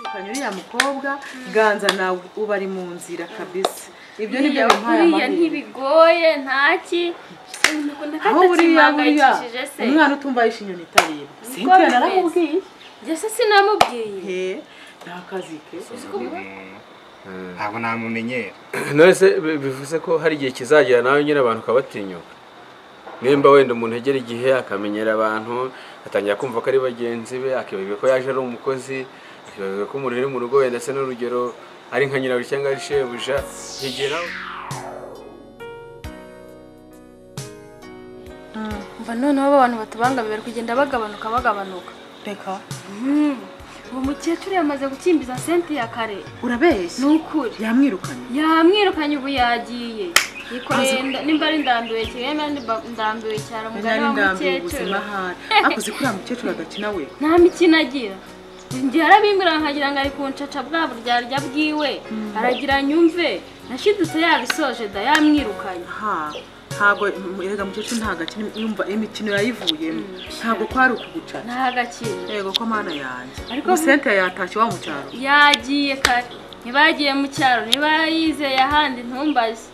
utandukanye uriya mukobwa ganza nawe uba ari mu nzira kabisa ibyo ni byo buriya bimpaye buriya amahirwe ntibigoye ntaki aho buriya buriya se umwana utumva yishe inyoni itareba Niko sintiya bimeze. naramubwiye njye se sinamubwiye he nta kazi ke ntabwo namumenyera none se bi- bivuze ko hari igihe kizagera nawe nyine abantu ukabatinyuka nimba wenda umuntu agera igihe akamenyera abantu atangira kumva ko ari bagenzi be akibagirwa ko yaje ari umukozi akibagirwa ko umuntu uri mu rugo wenda se n'urugero ari nka nyirawe cyangwa ari shebuja yegera mva noneho abantu batubangamiye bari kugenda bagabanuka bagabanuka reka uwo mukecuru yamaze gukimbiza senti ya kare urabeshya ni ukuri yamwirukanye yamwirukanye ubu yagiye yikoreye inda- nimba ari ndambiwe cyane nimba ndambiwe cyane umugani nari wa ndambiye ubuzima mukecuru ahari akoze kuri uriya mukecuru agakina we nta mikino agira njye arabimbwira nkagira ngo ari kuncaca bwa buryarya bwiwe aragira nyumve nashidutse yabisoje da yamwirukanye ha ntabwo erega mukecuru ntabwo akina yumva imikino yayivuyemo ntabwo kwari ukugucana nta gakino yego ko mana yanjye Ariko- ariko sente yatashye wa mu cyaro yagiye kare ntibagiye mu cyaro ntibayizeye ahandi ntumbaze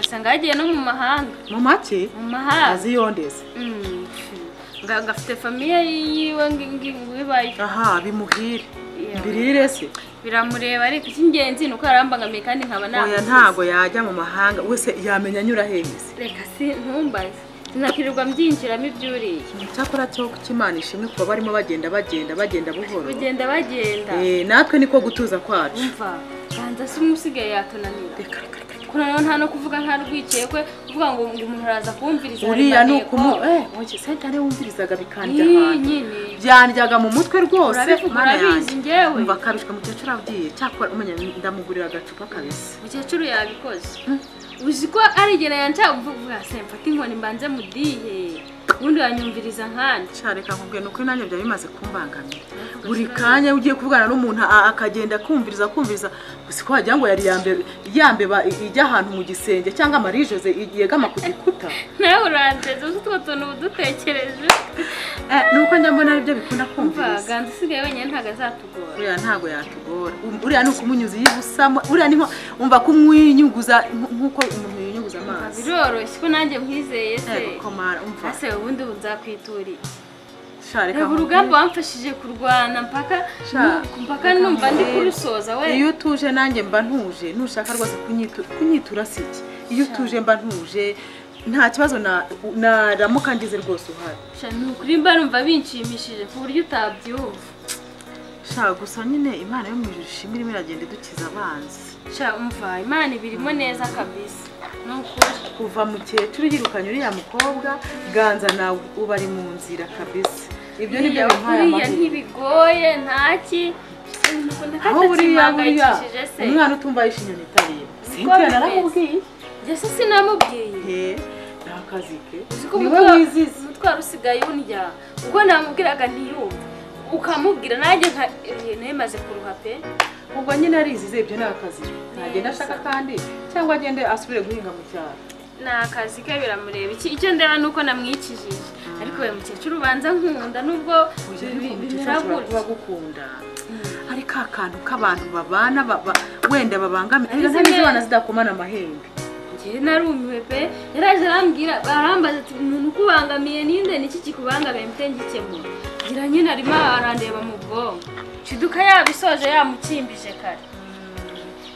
asanga yagiye no mu mahanga mu make mu mahanga aziyondeze Mm. ngo gafite famiye yiwe ngo ibayo aha bimuhire Yeah. mbirire se biramureba ariko icy'ingenzi ni uko yarambangamiye kandi nkaba oya namuziza. ntabwo yajya mu mahanga wese yamenya anyura hengeze reka si ntumbaze sinakwirirwa mbyinjiramo ibyuriye icyakora cyo kukimana ishimwe kuba barimo bagenda bagenda bagenda buhoro bagenda bagenda Eh, natwe niko gutuza kwacu umva banza se umwe usigaye yatunanira Reka, reka, reka, reka. kuko noneho nta no kuvuga nka rwikiye kwe kuvuga ngo ngo umuntu araza kumviriza uriya ni intego. ukumu eh oya, sente ariwe wumvirizaga bikandya Iyi ahantu nyine byanjyaga mu mutwe rwose urabivuga mana yanjye urabizi njyewe umva kabishwe mukecuru agiye cyakora umenya ndamugurira agacupa kabisi mukecuru yarabikoze uzi ko ari igihe yanca uvuga se mfate inkoni mbanze mudihe ubundi wanyumviriza nkanjye Sha, reka nkubwira ni uko nanjye byari bimaze kumbangamira buri kanya ugiye kuvugana n'umuntu a- akagenda akumviriza akumviriza gusa ko wagira ngo yari yambe- yambeba i- ijya ahantu mu gisenge cyangwa marie jose i- yegama ku gikuta nawe urandeze uzi utwo tuntu uba udutekereje Eh, nuko njya mbona aribyo bikunda umva kumviriza ganza usigaye wenyine ntabwo azatugora uriya ntabwo yatugora Um- uriya ni ukumunyuza iyo ubusamo uriya ni nko- umva kumwinyuguza nk- nk'uko umuntu yinyuguza amazi biroroshye ko nanjye nkwizeye se Yego, komara umva ase ubundi ubu nzakwituriye Sha, reka reba nkubwire. urugamba wamfashije kurwana mpaka Sha, nu- mpaka reka numva ndi nkubwire. kurusoza we iyo utuje nanjye mba ntuje nushaka rwose kunyitu- kunyitura si iki iyo utuje mba ntuje nta kibazo na- naramuka ngize rwose uhari Sha, ni ukuri mba numva binshimishije ku buryo utabyumva shaka gusa nyine imana yo mu ijuru ishimwe irimo iragenda idukiza abanzi Sha, umva imana ibirimo neza kabisa ni ukuri kuva mukecuru yirukanye uriya mukobwa ganza nawe uba ari mu nzira kabisa ibyo ni byo Buriya- bimpaye buriya amahirwe ntibigoye ntaki aho buriya buriya umwana utumva yishe inyoni itareba sintiya bimeze. naramubwiye njye se sinamubwiye he nta kazi ke uziko ni we wizize umutwaro usigaye undya ubwo namubwiraga ntiyumve ukamubwira nanjye nka eh, nemaze kuruha pe ubwo nyine arizize ibyo ni akazi ntagenda ashaka kandi cyangwa agende asubire guhinga mu cyaro ni akazi ke biramureba iki icyo ndeba ni uko namwikijije ariko uyu mukecuru ubanza nkunda nubwo bi- bimera kuba gutya gukunda ari ka kantu k'abantu babana baba- wenda babangamiye Arize ariko nta n'izo neza. abana zidakomana amahembe njyewe narumiwe pe yaraje arambwira arambaza ati umuntu ukubangamiye ninde niki kikubangamiye mute ngikemura ngira nyine arimo arandeba mu bwonko ciduka yabisoje yamukimbije kare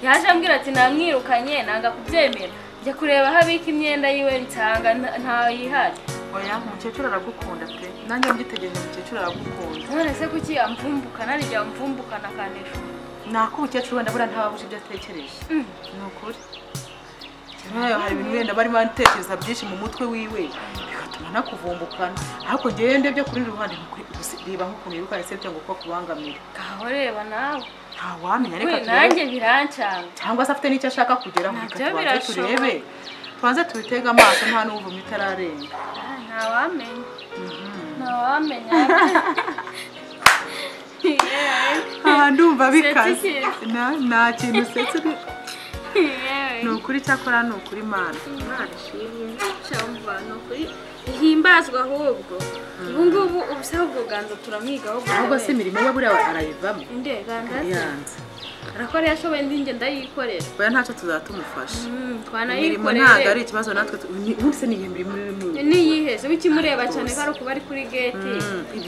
yaje ambwira ati namwirukanye nanga kubyemera njya kureba aho abika imyenda yiwe nsanga nta- ntayihari oya umukecuru aragukunda pe nanjye mbyitegereje umukecuru aragukunda none se kuki amvumbukana nijya amvumbukana akanesha ni ako umukecuru wenda buriya ntaba abuze ibyo atekereje ni ukuri Nkayo hari ibintu wenda barimo atekereza byinshi mu mutwe wiwe bigatuma anakuvumbukana ariko njyewe ndebye kuri ruhande ni ukuri, gusa reba nk'ukuntu yirukanye se cyangwa uko akubangamira ngaho reba nawe ntawamenya we reka turebe nanjye birancanga cyangwa se afite n'icyo ashaka kugeraho Nabyo reka tubanze birashoboka. turebe tubanze tubitege amaso nta n'uvuma itararenga Ah, ntawamenya ntawamenya yewe aha ndumva bikaze. bikaze nta kintu usetse yewe ni ukuri cyakora ni ukuri mana imana ishimwe shaho muvano kuri ihimbazwa ahubwo ubu ngubu ubusaho bw'uganza turamwigaho ahubwo se imirimo we buriya arayivamo nde gangaze yanze arakora yashoboye indi njye ndayikorera baya ntacyo tuzaba tumufasha. Mm, imirimo ntabwo ari twanayikorere ikibazo natwe tu- ni- ubu se ni iyi mirimo irimo niyiheze wikimureba cyane ko ari ukuba ari kuri geti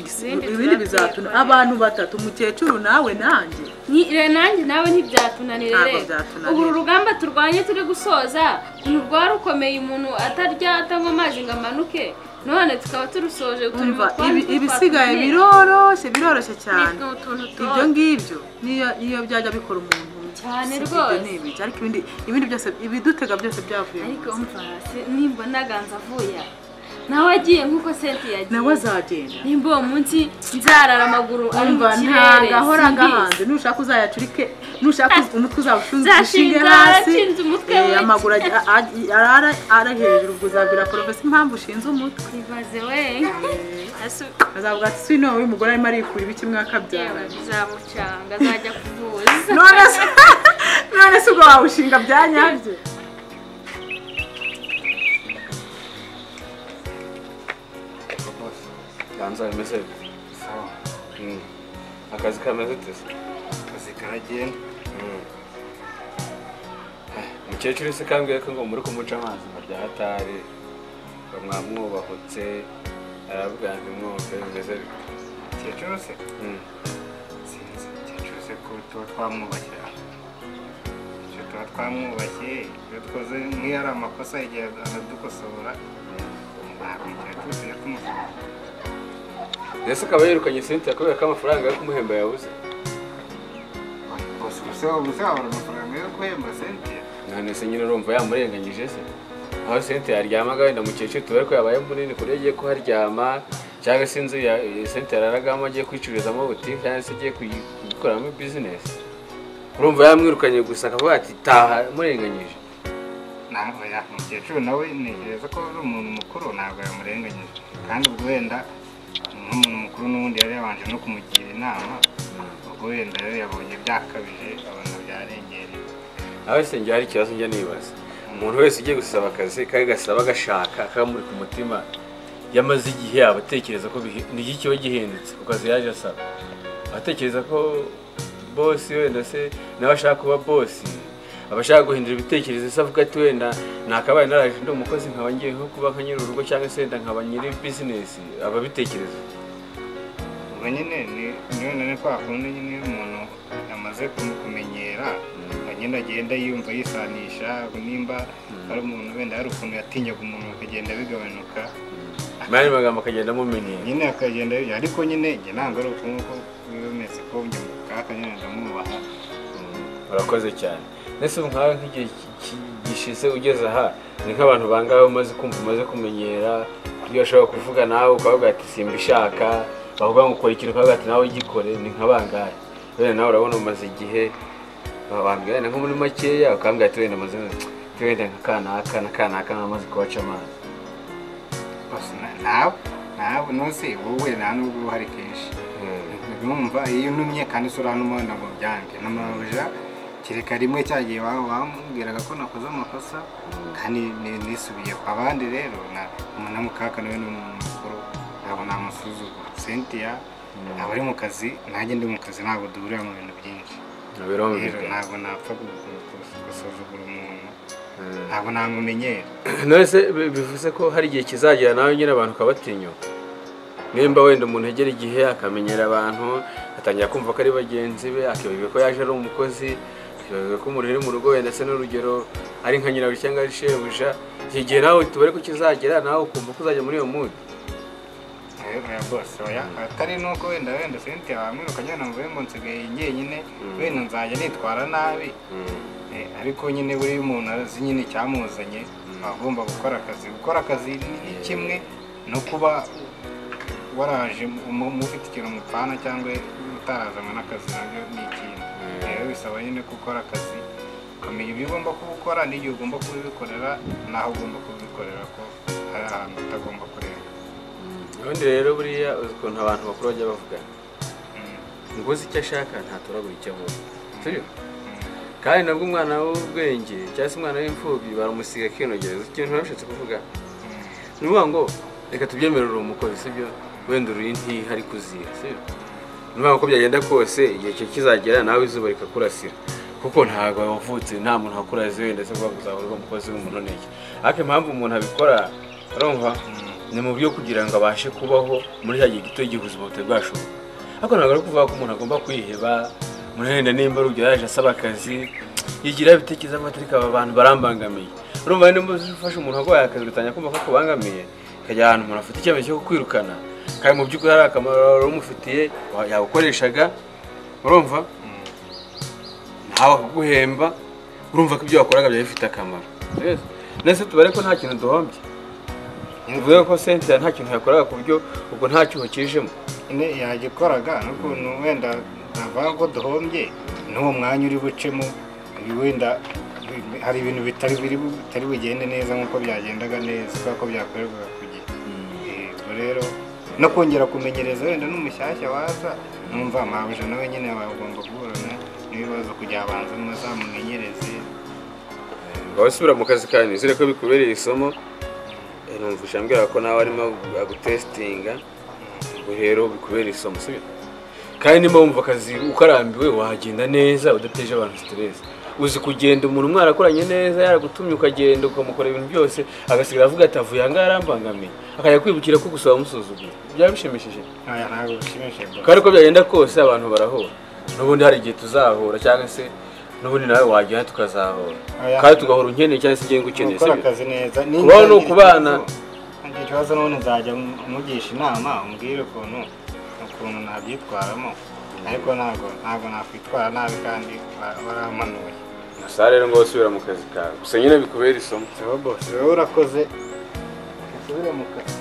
Izindi ibindi bizatuna turabyikora. abantu batatu umukecuru nawe nanjye Ni- re- nanjye nawe ntibyatunanire Ntabwo re byatunanira. ubu uru rugamba turwanye turi gusoza umuntu rwari rukomeye umuntu atarya atanywa amazi ngo amanuke none tukaba turusoje turi mu umva twandi ibi- ibisigaye twatwatumye. biroroshye biroroshye cyane Ni utuntu tuto. ibyo ngibyo niyo niyo byajya bikora umuntu Cyane si rwose. ibyo ni ibiki, ariko ibindi ibindi byose ibidutega byose byavuye mu ariko buzima. umva se- nimba naganza avuye aha, nawe agiye nk'uko senti yagiye nawe azagenda nimba uwo munsi nzarara amaguru ari mu umva kirere ntabwo ahora simbizi. agahanze nushaka uzayacurike nushaka umutwe uzawushinge ushinge Nzashinga hasi nshinze umutwe eh, we. amaguru ajya- ajya- arara ara hejuru ubwo uzabwira porofesi impamvu ushinze umutwe ibaze we Asu- azavuga ati si nowe umugore arimo arikura ibiki yewe mwakabyaranye bizamucanga azajya kuvuza none se none se ubwo wawushinga bya nyabyo ganza bimeze sawa Mm. akazi kameze tese akazi karagenda umukecuru se kambwiye ko ngo muri kumuca amazi barya hatari ngo mwamwubahutse aravuga ngo mwumve bimeze bite umukecuru se Mm. sinzi umukecuru se ko tuba twamwubakiye icyo tuba twamwubakiye iyo dukoze nk'iyo ari amakosa igihe aradukosora ntabwo umukecuru se yakumusubiza ese akaba yirukanye Cynthia kubera ko amafaranga yo kumuhemba yabuze gusa ubu se ubu se wabura amafaranga yo guhemba senti none se nyine urumva yamurenganyije se aho Cynthia yaryamaga wenda umukecuru tuba ko yabaye munini ku buryo agiye kuharyama cyangwa se inzu ya Cynthia yararagamo agiye kwicururizamo butike cyangwa se agiye kuyi- kuyikoramo bizinesi urumva yamwirukanye gusa akavuga ati taha murenganyije ntabwo ya umukecuru nawe ntekereza ko ari umuntu mukuru ntabwo yamurenganyije kandi ubwo wenda nk'umuntu mukuru n'ubundi yari yabanje no kumugira inama ubwo wenda rero yabonye byakabije abona byarengereye nawe se njye hari ikibazo njya nibaza umuntu wese ugiye gusaba akazi kandi agasaba agashaka akamuri ku mutima yamaze igihe aba atekereza ko bihi- ni iki kiba gihindutse ku kazi yaje asaba aba atekereza ko bosi wenda se nawe ashaka kuba bosi aba ashaka guhindura ibitekerezo se avuga ati wenda nakabaye naraje ndi umukozi nkaba ngiye nko kuba nka nyiri urugo cyangwa se wenda nkaba nyiri bizinesi aba abitekereza ubwo nyine ni- niyo none kwa kundi nyine iyo umuntu yamaze kumu- kumenyera ngo nyine agenda yumva yisanisha nimba ari umuntu wenda hari ukuntu yatinyaga umuntu akagenda bigabanuka mani magambo akagenda amumenyera nyine akagenda ariko nyine njye ntabwo ari ukuntu ko bimeze ko njye mu kaga nyine ndamwubaha urakoze cyane ndetse ubu nkawe nk'igihe ki- ki- gishize ugeze aha ni nk'abantu bangahe umaze kumva umaze kumenyera iyo ushobora kuvuga nawe ukavuga ati simba ishaka bavuga ngo ukora ikintu ukavuga ati nawe ugikore ni nka bangahe wenda nawe urabona umaze igihe babambwira wenda nko muri makeya ukambwira ati wenda amaze wenda nka kanaka na kanaka nkamaze kubaca amazi Basi na- nawe nawe nose wowe nta nubwo uruhare kenshi numva iyo untumye kandi usura hano umubona ngo byange n'amabuja kereka rimwe cya gihe wa- wamubwiraga ko nakoze amakosa kandi ni- nisubiye ku bandi rero na- umuntu wo mu kaga nawe ni umuntu mukuru ntabwo namusuzugura sentiya ntabwo ari mu kazi nanjye ndi mu kazi ntabwo duhurira mu bintu byinshi rero birumvikana ntabwo napfa gu- gu- gu- gusuzugura umuntu ntabwo namumenyera nonese bi- bivuze ko hari igihe kizagera nawe nyine abantu ukabatinyuka nimba wenda umuntu agera igihe akamenyera abantu atangira kumva ko ari bagenzi be akibagirwa ko yaje ari umukozi akibagirwa ko umuntu uri mu rugo wenda se n'urugero ari nka nyirabuja cyangwa ari shebuja iki gihe nawe tubare ko kizagera nawe ukumva ko uzajya muri iyo mudi rero ya bose oya atari nuko wenda wenda senti wamwirukanye numva wenda nsigaye njyenyine wenda nzajya nitwara nabi Eh, ariko nyine buri umuntu azi nyine icyamuzanye aba agomba gukora akazi gukora akazi ni ni kimwe no kuba waraje mu- mufite ikintu mupfana cyangwa utarazanwa n'akazi nabyo ni ikindi rero bisaba nyine gukora akazi ukamenya ibyo ugomba kuba ukora n'igihe ugomba kubikorera n'aho ugomba kubikorera ko hari ahantu utagomba kurenga ubundi rero buriya uzi ukuntu abantu bakuru bajya bavugana Mm. ngo uzi icyo ashaka ntatoragura icyo avuga sibyo kandi nabwo umwana w'ubwenge cyangwa se umwana w'imfubyi baramusiga akinogereza ikintu ntabashatse kuvuga ni ukuvuga ngo reka tubyemerere umukozi sibyo wenda uri ntiha ariko uziha sibyo ni ukuvuga ko byagenda kose igihe cye kizagera nawe izuba rikakurasira kuko ntabwo wavutse nta muntu wakuraze wenda se kuvuga ngo uzahora uri umukozi w'umunonege ariko impamvu umuntu abikora urumva ni mu buryo kugira ngo abashe kubaho muri cya gihe gito igihe ubuzima butari bwashoboka ariko ntabwo ari ukuvuga ko umuntu agomba kwiheba muri wenda nimba ari urugero yaje asaba akazi yigira ibitekerezo amatariki aba bantu barambangamiye urumva nimba ufashe umuntu arwaye akazi ugatangira kumva ko akubangamiye ukajya ahantu umuntu afite icyemezo cyo kukwirukana kandi mu by'ukuri hari akamaro wari umufitiye wa- yawukoreshaga urumva ntawe akaguhemba urumva ko ibyo wakoraga byari bifite akamaro Yes. nese tubare ko nta kintu duhombye tuvuge ko senta nta kintu yakoraga ku buryo ubwo nta cyuho kijemo nyine yagikoraga n'ukuntu wenda navuga ko duhombye n'uwo mwanya uri bucemo uyu wenda hari ibintu bitari biri bitari bugende neza nk'uko byagendaga neza kubera ko byakorerwaga ku gihe Eh, ubwo rero no kongera kumenyereza wenda n'umushyashya waza numva amabuje nawe nyine aba agomba guhorana n'ibibazo kugira abanze muzamumenyereze waba usubira mu kazi kawe nizere ko bikubereye isomo Eh, numva ushambwira ko nawe arimo agutesitinga ubwo rero bikubereye isomo sibyo kandi niba wumva akazi ukarambiwe wagenda neza udateje abantu siteresi uzi kugenda umuntu mwarakoranye neza yaragutumye ukagenda ukamukora ibintu byose agasigara avuga ati avuye aha ngaha arambangamiye akajya kwibukira ko gusaba amusuzuguye byaba bishimishije aya ntabwo bishimishije rwose. kandi uko byagenda kose abantu barahura n'ubundi hari igihe tuzahura cyangwa se n'ubundi nawe wagera tukazahura Oya. kandi tugahura ukeneye cyangwa se igihe ngukeneye gukora sibyo? akazi neza Kubaho ni ukubana. ngira ikibazo n'ubundi nzajya mugisha inama umbwire ukuntu ukuntu nabyitwaramo ariko ntabwo ntabwo nakwitwara nabi kandi ba- barampanuye gusa rero ngo usubira mu kazi kawe gusa nyine bikubera isomo wowe bose wowe urakoze usubire mu kazi